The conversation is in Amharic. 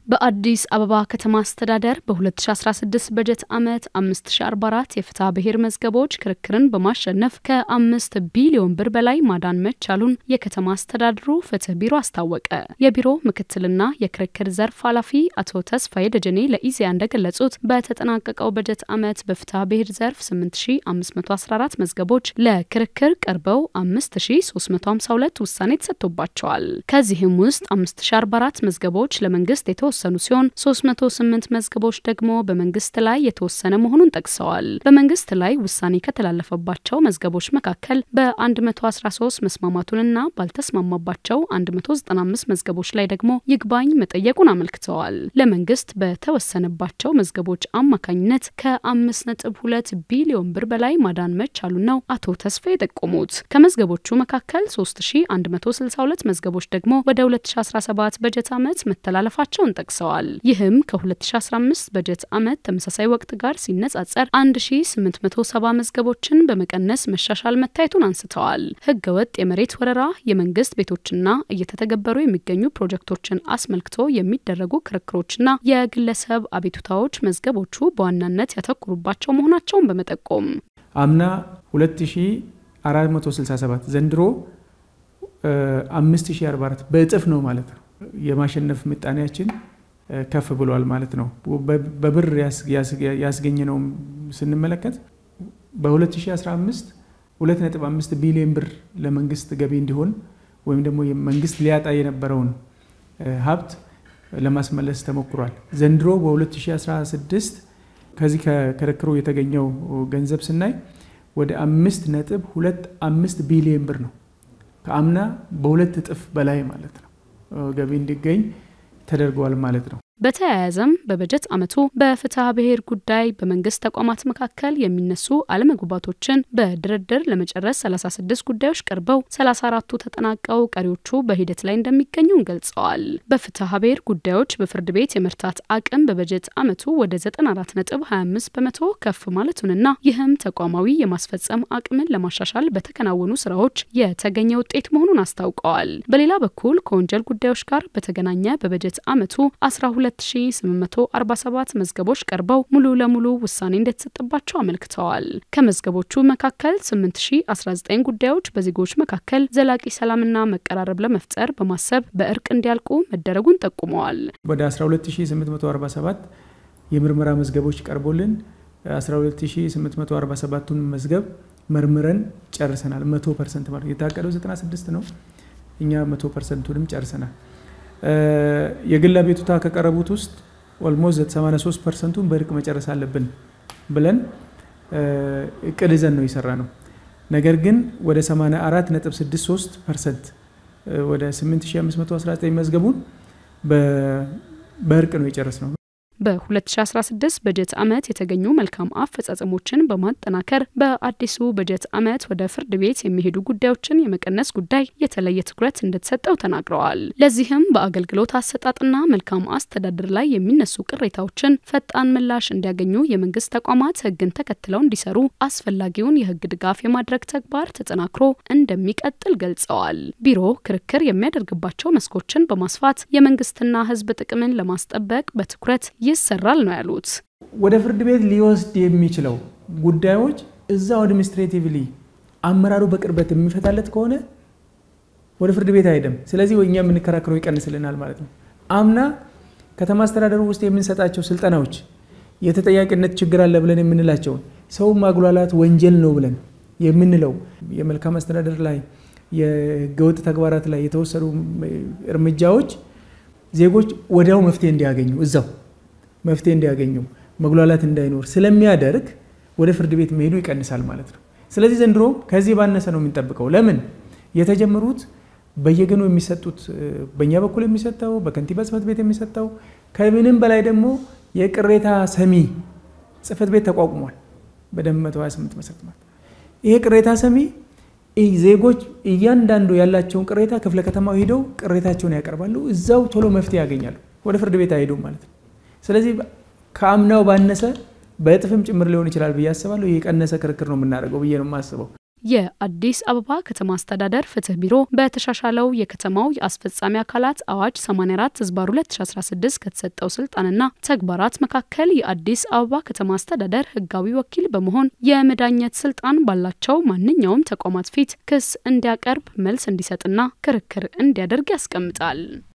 በአዲስ አበባ ከተማ አስተዳደር በ2016 በጀት ዓመት 5044 የፍትሐ ብሔር መዝገቦች ክርክርን በማሸነፍ ከአምስት ቢሊዮን ብር በላይ ማዳን መቻሉን የከተማ አስተዳደሩ ፍትህ ቢሮ አስታወቀ። የቢሮ ምክትልና የክርክር ዘርፍ ኃላፊ አቶ ተስፋዬ ደጀኔ ለኢዜአ እንደገለጹት በተጠናቀቀው በጀት ዓመት በፍትሐ ብሔር ዘርፍ 8514 መዝገቦች ለክርክር ቀርበው 5352 ውሳኔ ተሰጥቶባቸዋል። ከዚህም ውስጥ 5044 መዝገቦች ለመንግስት የተወሰኑ ሲሆን 308 መዝገቦች ደግሞ በመንግስት ላይ የተወሰነ መሆኑን ጠቅሰዋል። በመንግስት ላይ ውሳኔ ከተላለፈባቸው መዝገቦች መካከል በ113 መስማማቱንና ባልተስማማባቸው 195 መዝገቦች ላይ ደግሞ ይግባኝ መጠየቁን አመልክተዋል። ለመንግስት በተወሰነባቸው መዝገቦች አማካኝነት ከ5.2 ቢሊዮን ብር በላይ ማዳን መቻሉን ነው አቶ ተስፋ የጠቆሙት። ከመዝገቦቹ መካከል 3162 መዝገቦች ደግሞ ወደ 2017 በጀት ዓመት መተላለፋቸውን ጠቅሰዋል። ይህም ከ2015 በጀት ዓመት ተመሳሳይ ወቅት ጋር ሲነጻጸር 1870 መዝገቦችን በመቀነስ መሻሻል መታየቱን አንስተዋል። ህገወጥ የመሬት ወረራ፣ የመንግስት ቤቶችና እየተተገበሩ የሚገኙ ፕሮጀክቶችን አስመልክቶ የሚደረጉ ክርክሮችና የግለሰብ አቤቱታዎች መዝገቦቹ በዋናነት ያተኩሩባቸው መሆናቸውን በመጠቆም አምና 2467 ዘንድሮ 5044 በእጥፍ ነው ማለት ነው። የማሸነፍ ምጣኔያችን ከፍ ብሏል ማለት ነው። በብር ያስገኘነው ስንመለከት በ2015 2.5 ቢሊዮን ብር ለመንግስት ገቢ እንዲሆን ወይም ደግሞ መንግስት ሊያጣ የነበረውን ሀብት ለማስመለስ ተሞክሯል። ዘንድሮ በ2016 ከዚህ ከክርክሩ የተገኘው ገንዘብ ስናይ ወደ አምስት ነጥብ ሁለት አምስት ቢሊዮን ብር ነው። ከአምና በሁለት እጥፍ በላይ ማለት ነው ገቢ እንዲገኝ ተደርገዋል ማለት ነው። በተያያዘም በበጀት ዓመቱ በፍትሐ ብሔር ጉዳይ በመንግስት ተቋማት መካከል የሚነሱ አለመግባባቶችን በድርድር ለመጨረስ 36 ጉዳዮች ቀርበው 34ቱ ተጠናቀው ቀሪዎቹ በሂደት ላይ እንደሚገኙም ገልጸዋል። በፍትሐ ብሔር ጉዳዮች በፍርድ ቤት የመርታት አቅም በበጀት ዓመቱ ወደ 94.25 በመቶ ከፍ ማለቱንና ይህም ተቋማዊ የማስፈጸም አቅምን ለማሻሻል በተከናወኑ ስራዎች የተገኘ ውጤት መሆኑን አስታውቀዋል። በሌላ በኩል ከወንጀል ጉዳዮች ጋር በተገናኘ በበጀት ዓመቱ 12 2847 መዝገቦች ቀርበው ሙሉ ለሙሉ ውሳኔ እንደተሰጠባቸው አመልክተዋል። ከመዝገቦቹ መካከል 8019 ጉዳዮች በዜጎች መካከል ዘላቂ ሰላምና መቀራረብ ለመፍጠር በማሰብ በእርቅ እንዲያልቁ መደረጉን ጠቁመዋል። ወደ 12847 የምርመራ መዝገቦች ቀርቦልን 12847ቱን መዝገብ መርምረን ጨርሰናል። 100 ፐርሰንት ማለት የታቀደው 96 ነው። እኛ 100 ፐርሰንቱንም ጨርሰናል። የግል አቤቱታ ከቀረቡት ውስጥ ኦልሞስት 83 ፐርሰንቱን በእርቅ መጨረስ አለብን ብለን እቅድ ይዘን ነው የሰራ ነው። ነገር ግን ወደ 84.63 ፐርሰንት ወደ 8519 መዝገቡን በእርቅ ነው የጨረስ ነው። በ2016 በጀት ዓመት የተገኙ መልካም አፈጻጸሞችን በማጠናከር በአዲሱ በጀት ዓመት ወደ ፍርድ ቤት የሚሄዱ ጉዳዮችን የመቀነስ ጉዳይ የተለየ ትኩረት እንደተሰጠው ተናግረዋል። ለዚህም በአገልግሎት አሰጣጥና መልካም አስተዳደር ላይ የሚነሱ ቅሬታዎችን ፈጣን ምላሽ እንዲያገኙ የመንግስት ተቋማት ሕግን ተከትለው እንዲሰሩ አስፈላጊውን የሕግ ድጋፍ የማድረግ ተግባር ተጠናክሮ እንደሚቀጥል ገልጸዋል። ቢሮ ክርክር የሚያደርግባቸው መስኮችን በማስፋት የመንግስትና ሕዝብ ጥቅምን ለማስጠበቅ በትኩረት ይሰራል ነው ያሉት። ወደ ፍርድ ቤት ሊወስድ የሚችለው ጉዳዮች እዛው አድሚኒስትሬቲቭሊ አመራሩ በቅርበት የሚፈታለት ከሆነ ወደ ፍርድ ቤት አይሄድም። ስለዚህ እኛ የምንከራከረው ይቀንስልናል ማለት ነው። አምና ከተማ አስተዳደሩ ውስጥ የምንሰጣቸው ስልጠናዎች የተጠያቂነት ችግር አለ ብለን የምንላቸውን ሰው ማጉላላት ወንጀል ነው ብለን የምንለው የመልካም አስተዳደር ላይ የህገወጥ ተግባራት ላይ የተወሰዱ እርምጃዎች ዜጎች ወዲያው መፍትሄ እንዲያገኙ እዛው መፍትሄ እንዲያገኙ መጉላላት እንዳይኖር ስለሚያደርግ ወደ ፍርድ ቤት መሄዱ ይቀንሳል ማለት ነው። ስለዚህ ዘንድሮ ከዚህ ባነሰ ነው የምንጠብቀው። ለምን የተጀመሩት በየገኑ የሚሰጡት በእኛ በኩል የሚሰጠው በከንቲባ ጽሕፈት ቤት የሚሰጠው ከምንም በላይ ደግሞ የቅሬታ ሰሚ ጽሕፈት ቤት ተቋቁሟል። በደንብ 128 መሰረት ማለት ይሄ ቅሬታ ሰሚ ዜጎች እያንዳንዱ ያላቸውን ቅሬታ ክፍለ ከተማው ሂደው ቅሬታቸውን ያቀርባሉ። እዛው ቶሎ መፍትሄ ያገኛሉ። ወደ ፍርድ ቤት አይሄዱም ማለት ነው። ስለዚህ ከአምናው ባነሰ በእጥፍም ጭምር ሊሆን ይችላል ብዬ አስባለሁ። የቀነሰ ክርክር ነው የምናደርገው ብዬ ነው የማስበው። የአዲስ አበባ ከተማ አስተዳደር ፍትህ ቢሮ በተሻሻለው የከተማው የአስፈጻሚ አካላት አዋጅ 84 ህዝባር 2016 ከተሰጠው ስልጣንና ተግባራት መካከል የአዲስ አበባ ከተማ አስተዳደር ህጋዊ ወኪል በመሆን የመዳኘት ስልጣን ባላቸው ማንኛውም ተቋማት ፊት ክስ እንዲያቀርብ፣ መልስ እንዲሰጥና ክርክር እንዲያደርግ ያስቀምጣል።